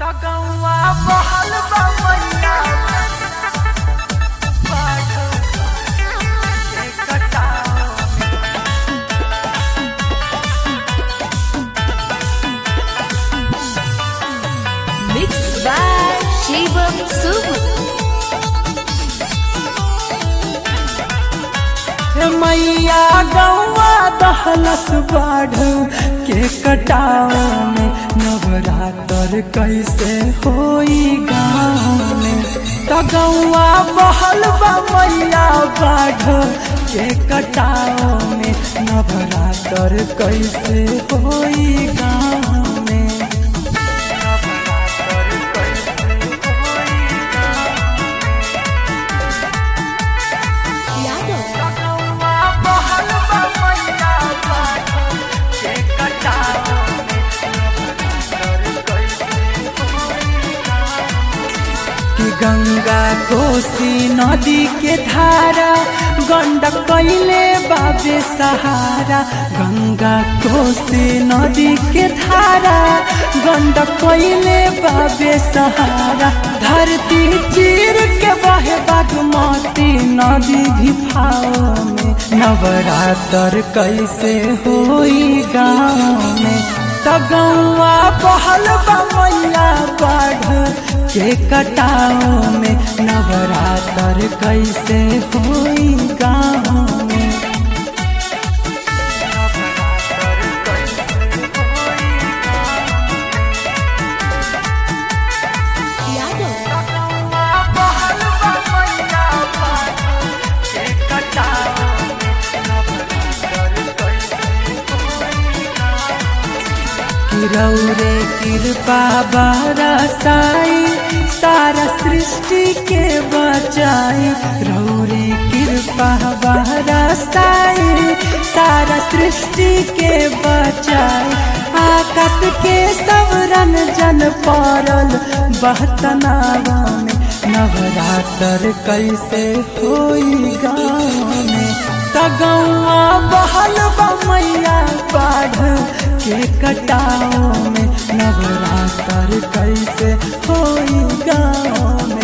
तगौआ बहल बमैया बाढ़ के कटाव Mixed by Shivam Subu. हे मैया गौआ दहलस बाढ़ के कटाव में नवरात्र कैसे होई गाँव में तगौआ बहल मैया बाढ़ के कटाव में नवरात्र कैसे होई गाँव में नवरात्र कैसे होई Yadav. तगौआ बहल मैया बाढ़ के कटाव में नवरात्र कैसे होई कि गंगा कोसी नदी के धारा गंडक कैले बाबे सहारा गंगा कोसी नदी के धारा गंडक कैले बाबे सहारा धरती चीर के बहे बागमती नदी भी भाव में नवरात्र कैसे होई गाँव में तगौआ बहल मैया बाढ़ के कटाव में नवरात्र कैसे होई गाँव में नवरात्र कैसे होई Yadav. तगौआ बहल मैया बाढ़ के कटाव में नवरात्र कैसे होई किरौरे कृपा बरसाई सारा सृष्टि के बचाई रौरे कृपा बरसाई सारा सृष्टि के बचाई आकाश के सवरन जन पड़ल बहतनावा में नवरात्र कैसे होई गाँव में तगौआ बहल मैया बाढ़ के कटाव में नवरात्र कैसे होई गाँव में